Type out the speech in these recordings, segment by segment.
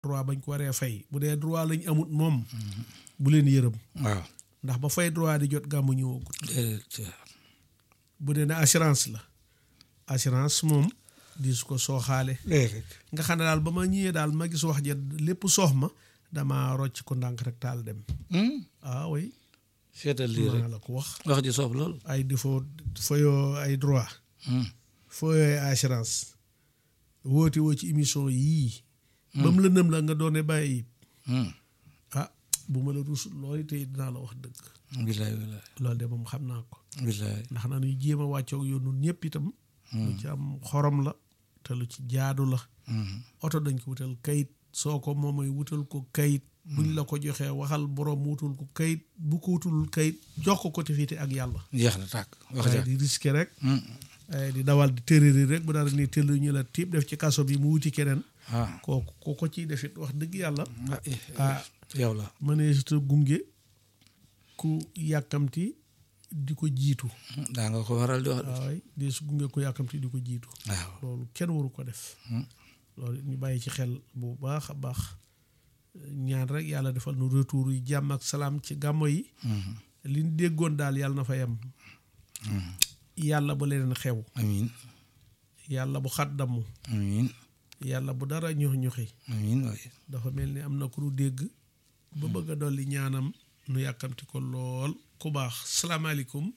droit bañ ko waree fay bu dee droit lañ amut moom bu leen yërëm waaw ndax ba fay droit di jot gàmmu ñëwagut déedéet bu dee ne assurance la assurance moom di su ko sooxaale déedéet nga xam ne daal ba ma ñëwee daal ma gis wax ja lépp soox ma dama rocc ko ndànk rek taal dem ah oui seetal lii rek maa la ko wax wax ji soob lool ay défaut fayoo ay droit fayoo ay assurance woote woo ci émission yii ba mu lëndëm la nga doone bàyyi ah bu ma la rus loolu tey dinaa la wax dëgg bilaay bilaay loolu de moom xam naa ko bilaay ndax na ñuy jéem a wàccoog yoon nun ñëpp itam lu ci am xorom la te lu ci jaadu la oto dañ ko wutal kayit soo ko moomay wutal ko kayit buñ la ko joxee waxal borom wutul ko kayit bu ko wutul kayit jox ko ko te fiite ak yàlla jeex na tàkk wax waaye ja di risqué rek ay di dawal di tërëri rek bu dara ni tëll ñu la tiib def ci kaso bi mu wuti keneen ah kooku ko ko ciy defit wax dëgg yàlla ah yow la mëneesuta gunge ku yàkkamti di ko jiitu daa nga ko waral di wax de waaway di su gunge ku yàkkamti di ko jiitu waaw loolu kenn waru ko def loolu ñu bàyyi ci xel bu baax a baax ñaan rek yàlla defal nu retour yi jàmm ak salaam ci gàmmo yi li ñu déggoon daal yàlla na fa yem yàlla bu leneen xew amiin yàlla bu xat damm amiin yàlla bu dara ñox ñoxi amiin waay dafa mel ni am na ku nu dégg ba bëgg a dolli ñaanam nu yàkkamti ko lool ku baax salaamaaleykum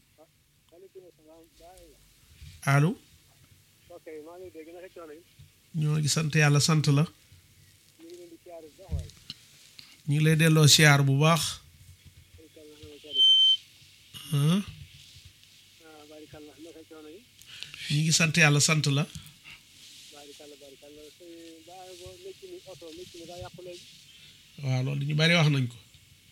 allo ok maa ngi dégg naka coono yi ñoo ngi sant yàlla sant la ñu ngi leen di siyaare bu baax waaye ñu ngi lay delloo siyaar bu baax barikàlla na siyaare ko ah ah barikàlla naka coono yi ñu ngi sant yàlla sant la barikàlla barikàlla sëñ baa bo mécc mi oto mécc mi daa yàqu léegi waaw loolu ñu bari wax nañ ko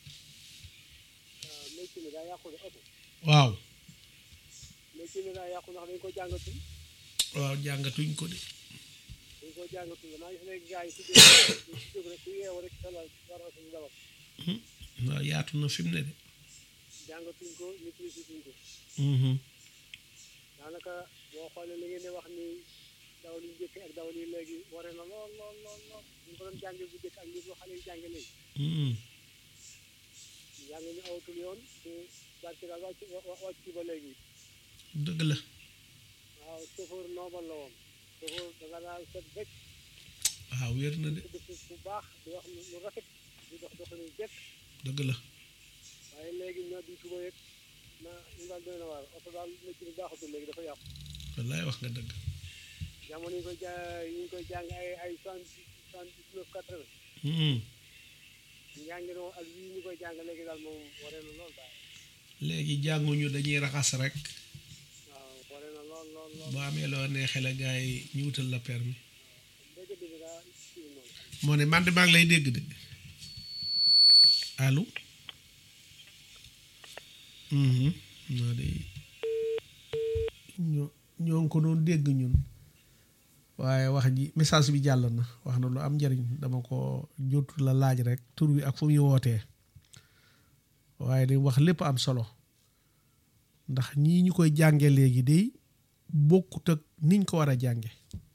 waaw mécc mi daa yàqu de oto waaw mécc mi daa yàqu ndax dañ ko jàngatul waaw jàngatuñ ko de dañ ko jàngatul maa ngi fi léegi gars yi si jóg si jóg rek ku yeewu rek salal war oto bi dawal waaw yaatu na fi mu ne de jàngatuñ ko maîtrise tuñ ko Mhm. daanaka boo xoolee li ngeen di wax ni dawal yu njëkk ak dawal yi léegi ware na lool lool lool lool ñu ko doon jànge bu njëkk ak li ko xale yi jànge léegi Mhm. jàng ñu awatul yoon te barke daal wàcc wa- wàcc ci ba léegi dëgg la waaw chauffeur normal la woon chauffeur da nga daal set rek waaw wér na de di def bu baax di wax lu lu rafet di dox doxalin jekk dëgg la waaye léegi ñoo di suba yëg na ñu daal doy na waar oto daal mécc bi baaxatul léegi dafa yàqu wallaay wax nga dëgg jamono yi ñu koy ja yi ñu koy jàng ay ay soixante soixante dix neuf quatre vingt Mhm. njàngi noonu ak yii ñu koy jàng léegi daal moom waree na lool daal léegi jànguñu dañuy raxas rek waaw waree na lool lool lool boo amee loo neexee la gars yi ñu wutal la permis dégg bi daa kii noonu moo ne man de maa ngi lay dégg de allo Mhm. non de ñoo ñoo ngi ko doon dégg ñun waaye wax ji message bi jàll na wax na lu am njëriñ dama ko jotu la laaj rek tur wi ak fu muy wootee waaye di wax lépp am solo ndax ñii ñu koy jànge léegi de bokkut ak niñ ko war a jànge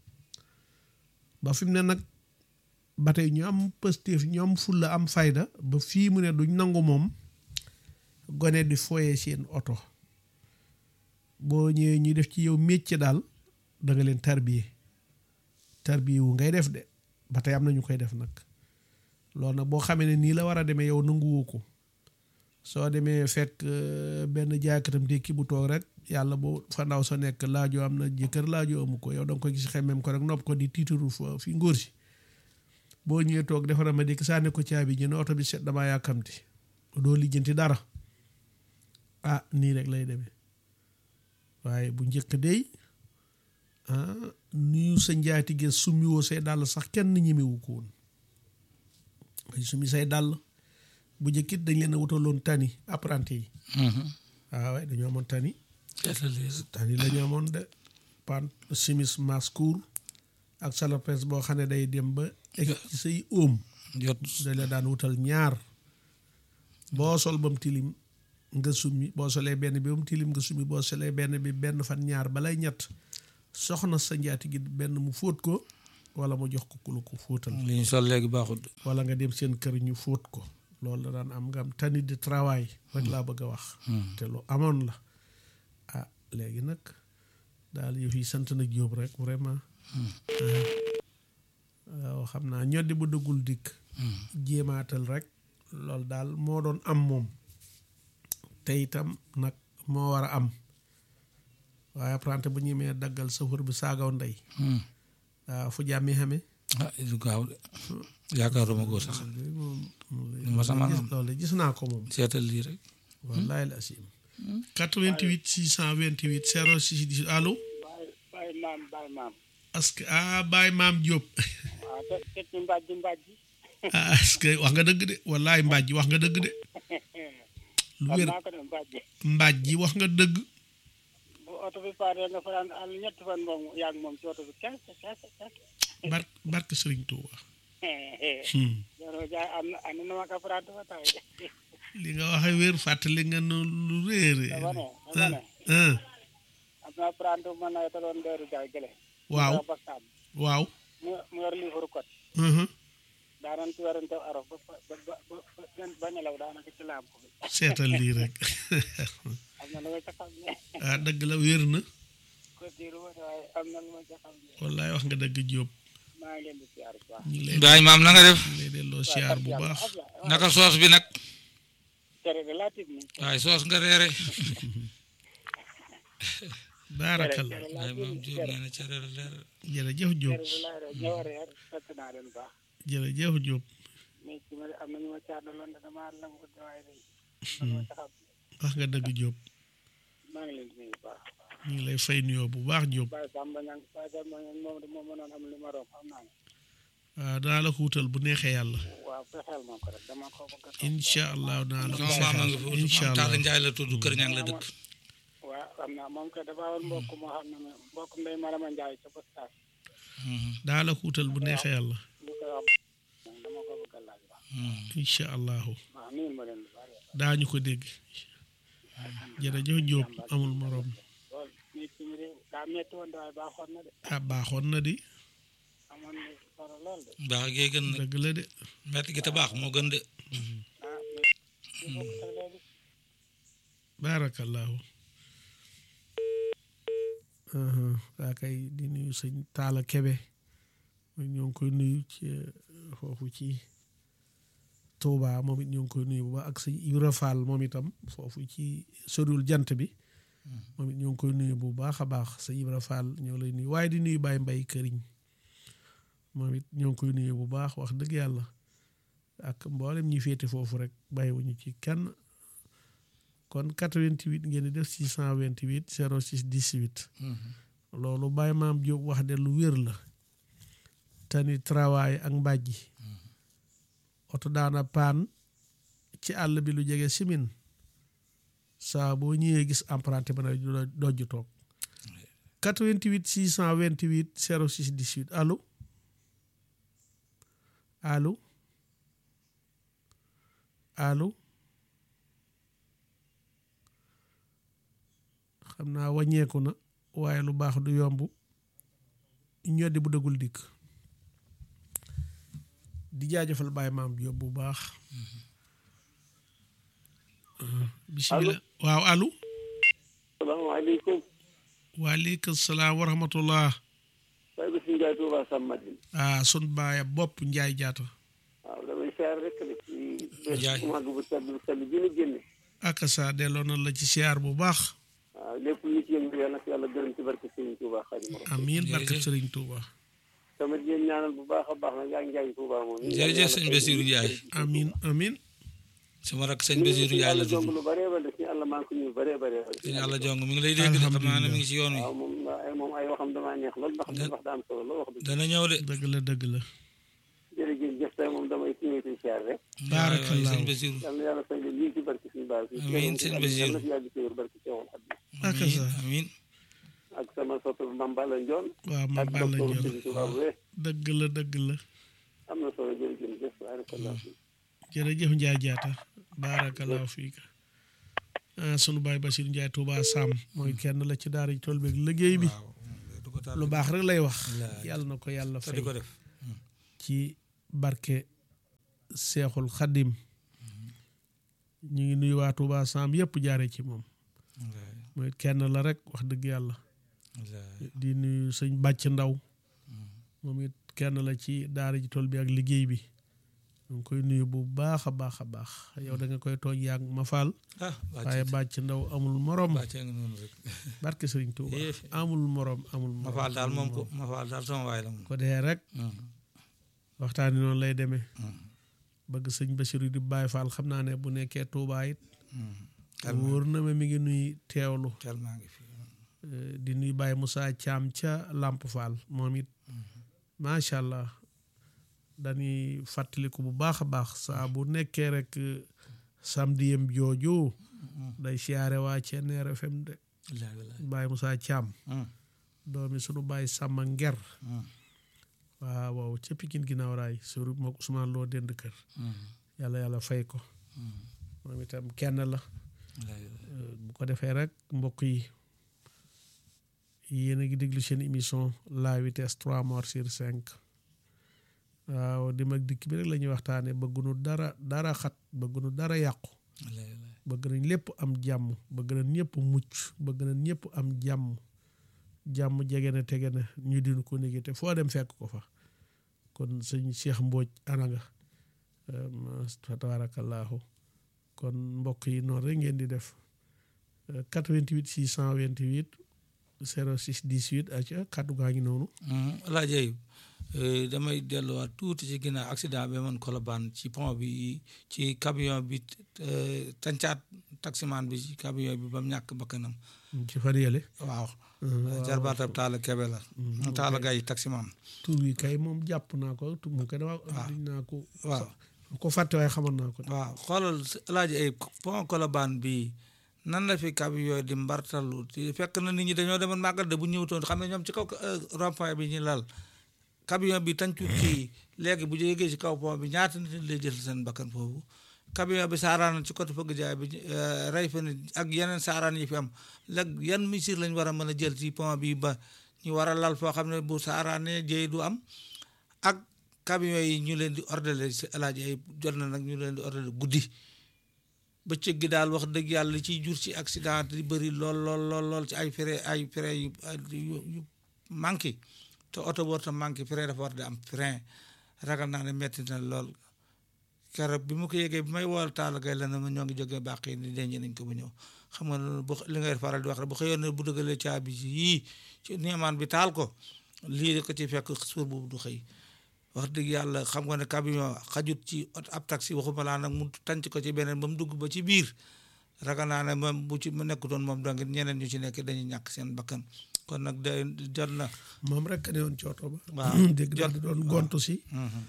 ba fi mu ne nag ba tey ñu am pëstéef ñu am fulla am fayda ba fii mu ne duñ nangu moom gone di foye seen oto boo ñëwee ñu def ci yow métier daal da nga leen tarbiye tarbiye wu ngay def de ba tey am na ñu koy def nag loolu nag boo xamee ne nii la war a demee yow nanguwoo ko soo demee fekk euh, benn jaakatam dékki bu toog rek yàlla boo fa ndaw sa nekk laajoo am na jëkkër laajoo amu ko yow da nga ko gis xemmem ko rek nopp ko di tiitaru fa fi ngóor si boo ñëwee toog defara ma dikk sànni ko caabi ji ne oto bi set damaa yàkkamti doo lijjanti dara ah nii rek lay demee waaye bu njëkk dey ah nuyu sa njaatige summiwoo say dàll sax kenn ñemewu ko woon ay summi say dàll bu njëkkit dañ leen a wutaloon tani apprenti yi waaw waaye dañoo amoon tani seetal lii rek tani la ñu amoon de pan simis mascour ak salopes boo xam ne day dem ba egg ci say óom jot dañ la daan wutal ñaar boo sol ba mu tilim nga summi boo solee benn bi ba mu tilim nga summi boo solee benn bi benn fan ñaar balay ñett soxna sa njaati gi benn mu fóot ko wala mu jox ko ku la ko fóotal li ñu sol léegi baaxul de. wala nga dem seen kër ñu fóot ko loolu da daan am nga am tani de travail rek laa bëgg a wax te lu amoon la ah léegi nag daal yëf yi sant na Jóob rek vraiment waaw xam naa ñoddi bu dëggul dikk jéemaatal rek loolu daal moo doon am moom te itam nag moo war a am waaye apprenti bu ñemee daggal safar bi saagaw ndey waaw fu jàmmi xame ah du gaaw de yaakaaruma ko sax moom lu ma sama am loolu gis naa ko moom seetal lii rek. wallahi la asim 88 628 06 10 allo bàyyi bàyyi maam bàyyi maam est-ce que ah Baye Maam Diop waaw te te ci mbàjj mbàjj ah est-ce que wax nga dëgg de wallahi mbaaj wax nga dëgg de lu xam wér naa ko de mbàjj mbaaj ji wax nga dëgg bu oto bi paaree nga fanaan àll ñetti fan moom yaa ngi moom ci oto bi kese kese kese bar barke Sëriñ Tuuba Hmm. yoroo jaay am na am na ma ka farante fa tay li nga waxe wér fàttali nga nu lu réere dama ne dama ne ah am na farante bu ma nawet doon deeru jaay gële waaw bakkaan waaw mu mu yor livre code mhm. daanan ci werante aro ba ba ba ba ba ba nelaw daanaka ci laam ko bi seetal lii rek am na lu ma ca xam ne ah dëgg la wér na ko diiru ma waaye am na lu ma ca xam ne wallaay wax nga dëgg Diop maa ngi leen di siyaar bu baax ñu ngi lay Baay maam na nga def ñu ngi lay delloo siyaar bu baax naka soos bi nag tere de laa tiit ni waaye soos nga reere baarakallah Baay maam Jóob nee na cere la leer jërëjëf Diop tere de laa re ñëw reer fekk naa leen baax jërëjëf Diop mais ci ma am na ñu ma caadaloon de dama la ko waaye day man ma ca xam wax nga dëgg Diop maa ngi leen di nuyu bu baax ñu ngi lay fay nuyoo bu baax Diop Baye Samba Niang Baye Samba Niang moom de moom mënoon am li ma romb xam naa ne waaw danaa la ko wutal bu neexee yàlla waaw fexeel ma ko rek dama ko bëgg a toog. incha allah danaa la ko sama maam a ngi fexeel fi incha Taala allah Njaay la tudd Kër Ñang la dëkk waaw xam naa moom kay dafa amoon mbokk moo xam ne moom mbokk ndey Marama Ndiaye ca postage danaa la ko wutal bu neexee yàlla lu koy wax moom dama ko bëgg a laaj wax incha allahu waaw nii ma leen di bari daañu ko dégg jërëjëf Diop amul morom lool nit ci mi réew daa metti woon de waaye baaxoon na de ah baaxoon na di amoon na solo lool de baax gee gën nag dëgg la de metti gi te baax moo gën de ah mais ñu bokk ak léegi baarakallahu waa kay di nuyu sëñ Taala Kebe mooy ñoo ngi koy nuyu ci foofu ci Touba moom it ñoo ngi koy nuyu bu baax ak sëñ Ibra Fall moom itam foofu ci soriwul jant bi moom it ñoo ngi koy nuyu bu baax a baax sëñ Ibra Fall ñoo lay nuyu waaye di nuyu Baye Mbay Këriñ moom it ñoo ngi koy nuyu bu baax wax dëgg yàlla ak mboolem ñi féete foofu rek bàyyiwuñu ci kenn kon 88 ngeen di def 628 06 18 loolu Baye Maam Diop wax de lu wér la tani travail ak mbàjji oto daana paan ci àll bi lu jege simin saa boo ñëwee gis emprunté ba na dojju toog 88 628 06 18 allo allo allo xam naa wàññeeku na waaye lu baax du yomb ñoddi bu dëggul dikk di jaajëfal Baye Maam Diop bu baax bisimilah waaw allo salaamaaleykum waaleykum salaam wa rahmatullah Baye Bassirou Ndiaye Touba Samadine ah sun baaya bopp njaay jaata waaw damay siyaar rek de ci Ndiaye. bés bu màgg bu sell bu sell bi ñu génne ak sa delloo na la ci siyaar bu baax waaw lépp lu ci yëngu yàlla na yàlla gërëm ci barke Sëriñ Touba Xaadimu Rasuul amiin barke Jërëjëf. Sëriñ Tuuba tamit yéen ñaanal bu baax a baax nag yaa ngi Ndiaye Touba moom jërëjëf sëñ Bassirou Ndiaye amiin amiin sama rakk sëñ Bassirou Ndiaye la jong tudd lu bëree bëri suñu àlla maa ngi ko ñuy bëree bëree sëñ Alla Jong mi ngi lay dégg de xam naa ne mi ngi ci yoon wi waaw moom ay moom ay waxam damaa neex lool ndax li wax daa am solo lool wax dëgg dana ñëw de dëgg la dëgg la jërëjëf jëf tey moom damay ñëwee siyaar rek Baarakallaahu. sëñ Bassirou yal na yàlla fay leen lii ci barke suñu baal Amiin, sëñ Bassirou. yal na fi yàgg ci wér barke Seexul Xadiim ak amiin sa amiin ak sama soppe Mame Balla Ndione waaw ma ak baal la docteur jël Sëriñ Touba bu wee dëgg la dëgg la am na solo jërëjëf jëf barakallahu fiik jërëjëf Njaay jaata baarakallaahu fiika ah sunu baay Basiir Njaay Tuuba Sam mooy kenn la ci daara ji tool beeg liggéey bi waaw du ko ko taal lu baax rek lay wax Wallaahi. yàlla na ko yàlla te fay di ko def ci barke seexul xadim ñu ngi nuyu waa Touba Sam yëpp jaare ci moom wallaahi mooy kenn la rek wax dëgg yàlla wallaahi di nuyu sëñ bàcc ndaw moom it kenn la ci daara ji tool bi ak liggéey bi ñu ngi koy nuyu bu baax a baax a baax yow da nga koy tooñ yaag ma faal ah waaye bàcc bàcc ndaw amul morom bàccee nga noonu rek barke sëriñ Touba Eh. amul morom amul ma morom faal daal amul moom ko morom. ma faal daal sama waay la moom ko dee rek waxtaani noonu lay demee bëgg sëñ Basiru di Baay Faal xam naa ne bu nekkee Touba it wóor na ma mi ngi nuy teewlu tel maa ngi fi eh, di nuy Baay Moussa Thiam ca Lamp Fall moom it macha allah dañuy fàttaliku bu baax a baax saa bu nekkee rek eh, samedi yem jooju day siyaare waa Ceneer FM de wallaahi wallaahi Baay Moussa Thiam Mm, doomi sunu Baay Sàmma Nger mm, waaw waaw ca Pikine ginnaaw raay suru moo Ousmane loo dend kër mm, yàlla yàlla fay ko mm, moom itam kenn la wallaahi wallaahi Euh, bu ko defee rek mbokk yi yéen a ngi déglu seen émission la vitesse trois morts sur cinq waaw di mag dikk bi rek la ñuy waxtaane bëggunu dara dara xat bëggunu dara yàqu wallaahi wallaahi bëgg nañ lépp am jàmm bëgg nañ ñëpp mucc bëgg nañ ñëpp am jàmm jàmm jege na tege na ñu dinu ko néegi te foo dem fekk ko fa kon sëñ Cheikh Mbodj ana nga euh, ma- fa tabarakallahu kon mbokk yi noonu rek ngeen di def euh, 88 628 06 18 aca kaddu gaa ngi noonu Alaaji Ayib damay delluwaat tuuti ci ginnaaw accident bi man Colobane ci pont bi ci camion bi eh, tàncaat taximaan bi ci camion bi ba mu ñàkk bakkanam ci fan yële waaw waaw. jarbaatab Taala Kebe la Taala Gay taximaan tur wi kay moom jàpp naa ko tu mu ko dama waaw. diñ naa ko waaw ko fàtte waaye xamoon naa ko waaw xoolal Alaaji Ayib pont Colobane bi nan la fi camion di mbartalu te fekk na nit ñi dañoo demoon màggal de bu ñëwutoon xam ne ñoom ci kaw eh, rond-point bi ñu lal camion bi tàncut ci léegi bu jógee ci kaw pont bi ñaata nit lay jël seen bakkan foofu camion bi saaraan ci côté fëgg jaay bi eh, rey fa nit ak yeneen saaraan yi fi am léegi yan mesures lañ war a mën a jël ci pont bi ba ñu war a lal foo xam ne bu saaraanee jëy du am ak camion yi ñu leen di ordonné si alaaji ay jot na nag ñu leen di ordonné guddi bëccëg gi daal wax dëgg yàlla li ciy jur ci accident di bëri lool lool lool lool ci ay frein ay frein yu yu yu manqué te oto war ta manqué frein dafa war di am frein ragal naa ne metti na lool keroog bi mu ko yégee bi may wool taal gay la na ma ñoo ngi jógee bàq yi ni denc nañ ko bu ñëw xam nga loolu bu li ngay faral di wax rek bu xëyoon ne bu dëggalee caabi ji yii ci neemaan bi taal ko lii ko ci fekk suur boobu du xëy wax dëgg yàlla xam nga ne camion xajut ci ot ab taxi waxuma laa nag mu tànc ko ci beneen ba mu dugg ba ci biir ragal naa ne moom bu ci mu nekkutoon moom donc ñeneen ñu ci nekk dañuy ñàkk seen bakkan kon nag de jot na moom rek ne woon ci oto ba waaw dégg naa di doon gontu si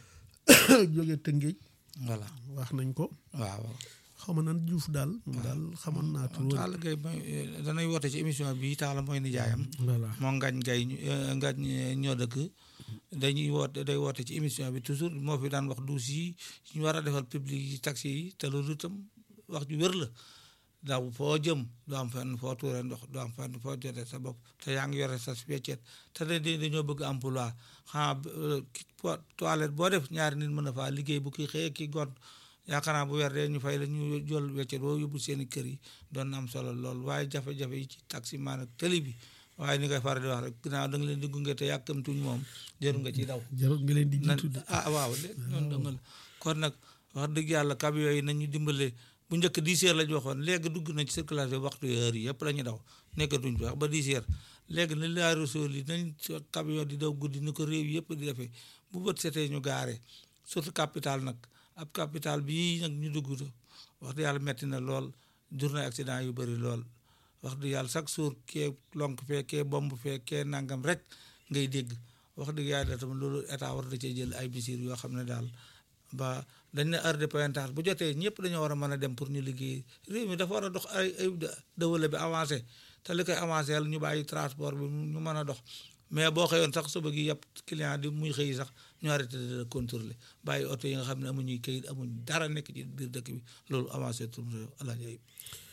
jóge tëngéej voilà wax nañ ko waaw xaw ma nan juuf daal moom daal xamoon naa tur Talla Gaye mooy danay woote ci émission bi Talla mooy nijaayam voilà moo ngañ gay ngañ ñoo dëkk dañuy woote day woote ci émission bi toujours moo fi daan wax duus yi ñu war a defal public yi taxi yi te loolu itam wax ju wér la daaw foo jëm doo am fenn foo tuure ndox doo am fenn foo jotee sa bopp te yaa ngi yore sa weccet te da dañoo bëgg emploi xanaa toilette boo def ñaari nit mën a faa liggéey bu kii xëyee kii gont yaakaar naa bu weer dee ñu fay la ñu jël weccet boo yóbbu seen i kër yi doon na am solo lool waaye jafe-jafe yi ci taxi maan ak tëli bi waaye ni ngay faral di wax rek ginnaaw da nga leen di gunge te yàkkamtuñ moom jëru nga ci daw jarul nga leen di nan jiitu de ah waaw de noonu danga la kon nag wax dëgg yàlla camion yi nañu dimbale bu njëkk dix heures la ñu waxoon léegi dugg na ci circulation waxtu heure yi yëpp la ñu daw nekkatuñ fi wax ba dix heures léegi ni laa resool yi nañ camion di daw guddi ni ko réew yëpp di defee bu bët setee ñu gaare surtout capital nag ab capital bii nag ñu dugg wax dëgg yàlla metti na lool jur na accident yu bëri lool wax dëgg yàlla chaque jour kee lonk fee kee bomb fee kee nangam rek ngay dégg wax dëgg yàlla tamit loolu état war da cee jël ay mesures yoo xam ne daal ba dañ ne heure de pointage bu jotee ñëpp dañoo war a mën a dem pour ñu liggéey réew mi dafa war a dox ay ay développé bi avancé te li koy avancé yàlla ñu bàyyi transport bi ñu mën a dox mais boo xëyoon sax suba gi yëpp client di muy xëy sax ñu arrêté de contrôler bàyyi oto yi nga xam ne amuñuy kayit amuñ dara nekk ci biir dëkk bi loolu avancé tur réew alaaji ayib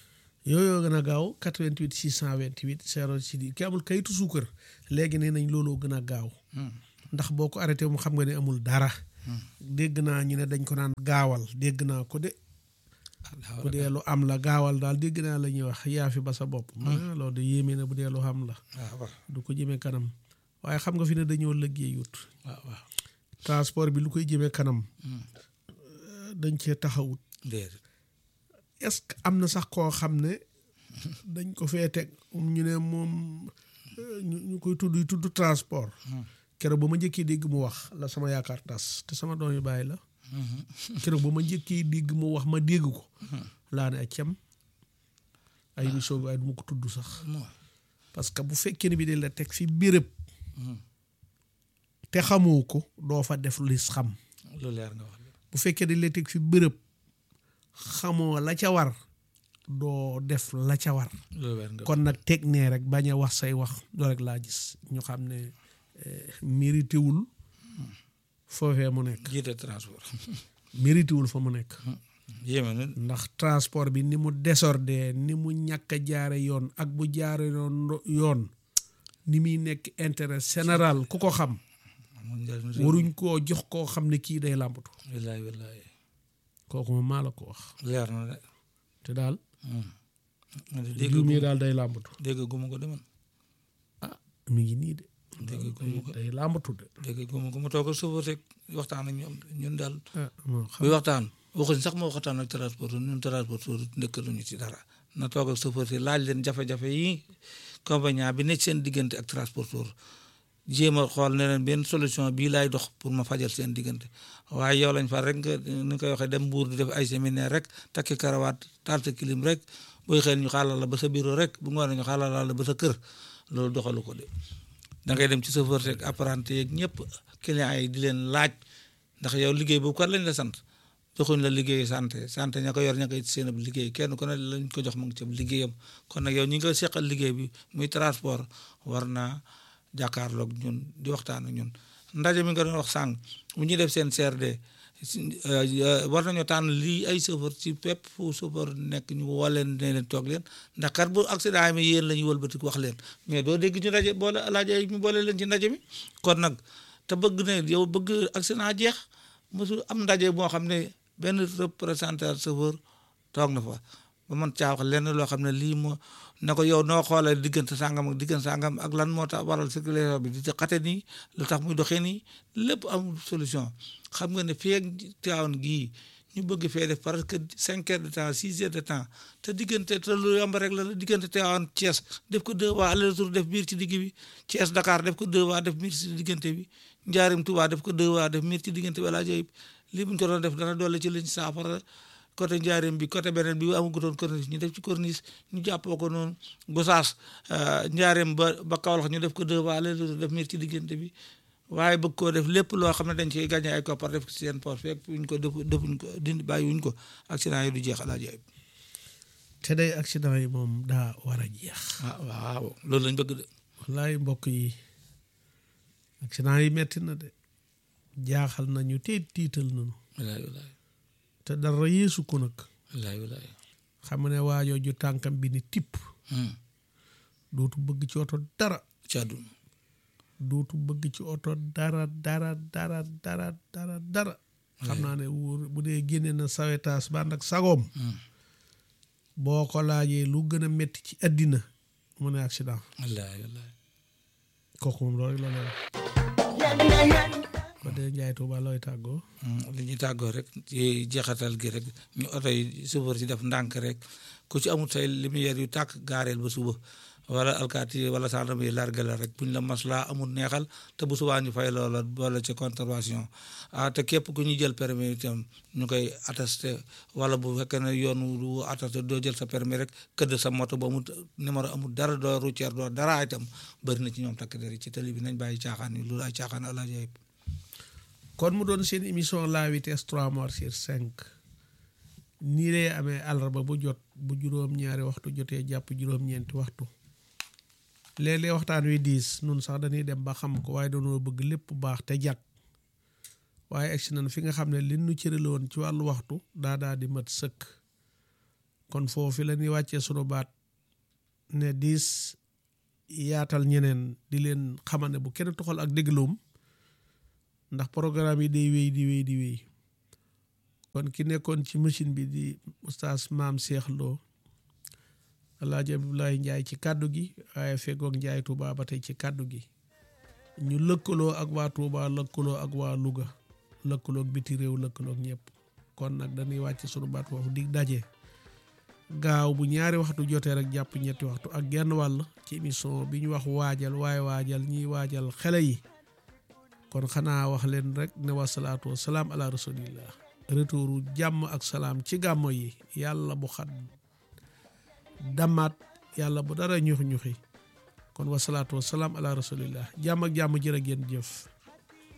yooyu gën a gaaw 88 628 06 ki amul kayitu suukar léegi nee nañ looloo gën a gaaw ndax boo ko arrêté mu xam nga ne amul dara dégg naa ñu ne dañ ko naan gaawal dégg naa ko de bu dee lu am la gaawal daal dégg naa la ñuy wax yaa fi ba sa bopp ma loolu de yéeme na bu dee lu am la waaw du ko jëmee kanam waaye xam nga fi ne dañoo liggéeyut waaw waaw transport bi lu koy jëmee kanam dañ cee taxawut déedéet est-ce que am na sax koo xam ne dañ ko fee teg ñu ne moom ñu ñu koy tudd yu tudd transport keroog ba ma njëkkee dégg mu wax la sama yaakaar tas te sama doom yu bàyyi la keroog ba ma njëkkee dégg mu wax ma dégg ko laa ne a cem ay émission bi waaye du ma ko tudd sax parce que bu fekkee ne bi de la teg fi béréb te xamoo ko doo fa def lis xam lu leer nga wax bu fekkee dañ la teg fi bërëb xamoo la ca war doo def la ca war lu leer nga kon nag teg nee rek bañ a wax say wax doo rek laa gis ñu xam ne mérité wul foofee mu nekk jiite transport mérité wul fa mu nekk yéeme na ndax transport bi ni mu désordre ni mu ñàkk a jaare yoon ak bu jaare yoon yoon ni muy nekk intérêt général ku ko xam amul njëriñ réew waruñ koo jox koo xam ne kii day làmbatu wallaay wallaay kooku moom maa la ko wax leer na de te daal man de dégg diw mii gu daal day làmbatu dégg guma ko deman ah mi ngi nii de dégg guma ko day làmbatu de dégg guma ko ma toog ak chauffeur rek waxtaan ak ñoom ñun daal ah moo xam buy waxtaan waxuñ sax ma waxtaan ak transporteur ñun transporteur ndëkkaluñu ci dara na toog ak chauffeur si laaj leen jafe-jafe yi convénient bi nekk seen diggante ak transporteur jéem a xool ne leen benn solution bii laay dox pour ma fajal seen diggante waaye yow lañ fa rek nga ni koy waxee dem mbuur di def ay séminaire rek takki karawaat taal sa kilim rek booy xëy ñu xaalal la ba sa bureau rek bu ngoonee ñu xaalal la ba sa kër loolu doxalu ko de da ngay dem ci chauffeur rek apprenti yeeg ñëpp clients yi di leen laaj ndax yow liggéey boobu kat lañ la sant joxuñ la liggéey santé santé ña ko yor ña koy seen ab liggéey kenn ku ne lañ ko jox mu ngi ci liggéeyam kon nag yow ñi nga seqal liggéey bi muy transport war naa jàkkaarloog ñun di waxtaan ak ñun ndaje mi nga doon wax sàng bu ñuy def seen CRD war nañoo tànn lii ay chauffeur ci pépp fu chauffeur nekk ñu woo leen ne leen toog leen ndax kat bu accident yi mi yéen la ñuy wëlbati wax leen mais doo dégg ñu ndaje boole laaj ay ñu boole leen ci ndaje mi kon nag te bëgg ne yow bëgg accident jeex mosul am ndaje boo xam ne benn représentant chauffeur toog na fa ba man caa wax lenn loo xam ne lii moo na ko yow noo xoolee diggante sàngam ak diggante sàngam ak lan moo tax waral circulation bi di xate nii lu tax muy doxee nii lépp amul solution xam nga ne fii ak Tivaouane gii ñu bëgg fee def parce que cinq heures de temps six heures de temps te diggante te lu yomb rek la la diggante Tivaouane Thiès def ko deux fois aller retour def biir ci digg bi Thiès Dakar def ko deux fois def biir ci diggante bi Njaarim Touba def ko deux fois def biir ci diggante bi wala jayib lii buñ ko doon def dana doole ci liñ saafara côté njaareem bi côté beneen bi amagutoon corniche ñu def ci corniche ñu jàppoo ko noonu Gosaas njaareem ba ba Kaolack ñu def ko deux fois aller retour def miir ci diggante bi waaye bëgg koo def lépp loo xam ne dañ ciy gagné ay koppar def ko ci seen poche fekk wuñ ko def defuñ ko dindi bàyyi wuñ ko accident yi du jeex alaa jaay te day accident yi moom daa war a jeex ah waaw loolu lañ bëgg de wallaay mbokk yi accident yi metti na de jaaxal nañu te tiital nañu wallaay wallaay te dara yeesu ko nag wallaay wallaay xam ne waajoo ju tànkam bi ni tipp dootu bëgg ci oto dara ci àdduna dootu bëgg ci oto dara dara dara dara dara dara xam naa ne wóor bu dee génne na sawetaas ba ànd ak sagoom boo ko laajee lu gën a metti ci àddina mu ne accident wallaay wallaay kooku moom loolu rek la lay wax ko dee njaay tuuba looy tàggoo li ñuy tàggoo rek ci jeexatal gi rek ñu oto yi chauffeur si def ndànk rek ku ci amul say lumière yu tàkk gaareel ba suba wala alkaati wala gendarme yi largué la rek buñ la maslaa amul neexal te bu subaa ñu fay loola wala ci contravention ah te képp ku ñuy jël permis itam ñu koy attesté wala bu fekkee ne yoon wu attesté doo jël sa permis rek këdd sa moto ba mu numéro amul dara doo routière doo dara itam bëri na ci ñoom takk der yi ci tali bi nañ bàyyi caaxaan yi loolu ay caaxaan ala jaay kon mu doon seen émission la vitesse trois morts sur cinq nii lay amee àllarba bu jot bu juróom-ñaari waxtu jotee jàpp juróom-ñeenti waxtu léeg-léeg waxtaan wi diis nun sax dañuy dem ba xam ko waaye dañoo bëgg lépp baax te jàkk waaye egsi nañ fi nga xam ne li nu cërale woon ci wàllu waxtu daa daa di mat sëkk kon foofu la ñuy wàccee sunu baat ne diis yaatal ñeneen di leen xamal ne bu kenn toxal ak dégloom ndax programme yi day wéy di wéy di wéy kon ki nekkoon ci machine bi di oustaz maam Cheikh Lo alaaji Abdoulaye Njaay ci kàddu gi waaye feggoog Njaay Tuuba ba tey ci kàddu gi ñu lëkkaloo ak waa Tuuba lëkkaloo ak waa Louga lëkkaloog biti réew lëkkaloog ñëpp kon nag dañuy wàcc sunu baat foofu dig daje gaaw bu ñaari waxtu jotee rek jàpp ñetti waxtu ak genn wàll ci émission bi ñu wax waajal waaye waajal ñiy waajal xele yi kon xanaa wax leen rek ne wasalaatu wasalaam ala rasulillah retouru jàmm ak salaam ci gàmmo yi yàlla bu xat damaat yàlla bu dara ñux ñuxi kon wasalaatu wasalaam ala rasulillah jàmm ak jàmm jërë ngeen jëf